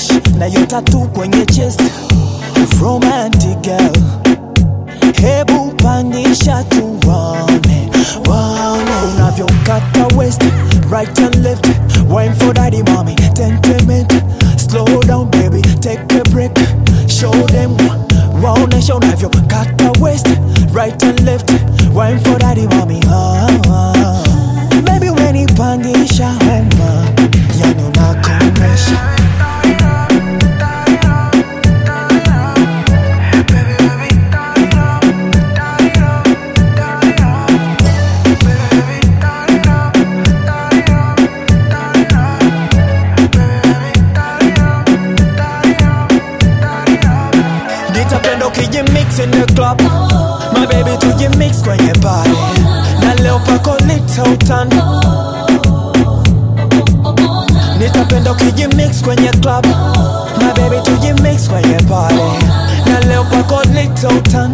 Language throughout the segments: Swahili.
fresh nayo tatu kwenye chest romantic girl hebu pandisha tuone waone unavyokata west right and left wine for daddy mommy temperament slow down baby take a break show them waonesha unavyokata west right and left wine for daddy mommy ah, ah. baby umenipandisha homa yani unakomesha nitapenda ukijimix in the club my baby tujimix kwenye party na leo pako lita utani nitapenda ukijimix kwenye club my baby tujimix kwenye party na leo pako lita utani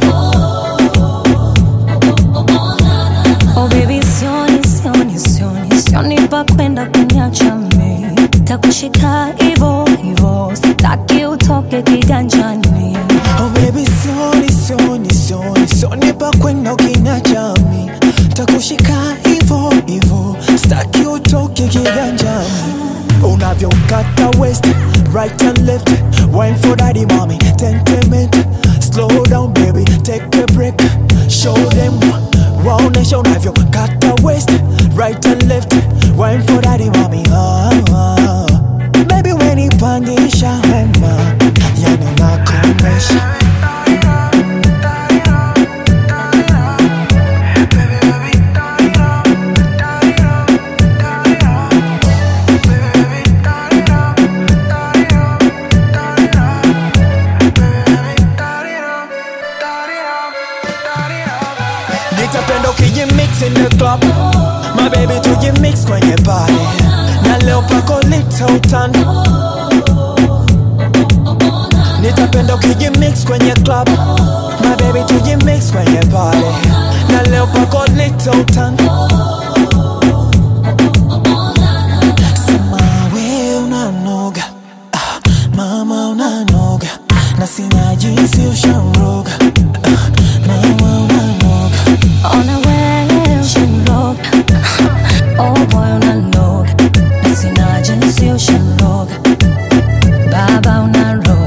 Oh baby, sioni, sioni, sioni, sioni pa kwenda kuniacha mimi. Takushika hivo hivo, sitaki utoke kiganjani. Oh baby sioni sioni sioni sioni pa kwenda ukiniachami takushika hivo hivo staki utoke kiganjani unavyokata west right and left wine for daddy mommy temperament slow down baby take a break show them waonesha unavyokata west right and left wine for daddy mommy ah, ah. baby umenipandisha homa yani unakomesha nitapenda ukijimix in the club my baby tujimix kwenye party na leo pako lita utani nitapenda ukijimix kwenye club my baby tujimix kwenye party na leo pako lita utani sema we unanoga ah, mama unanoga na sina jinsi ushamroga ah, mama unanoga Ona wewe ushanroga, oh boy unanoga, sina jinsi ushanroga, baba unaroga.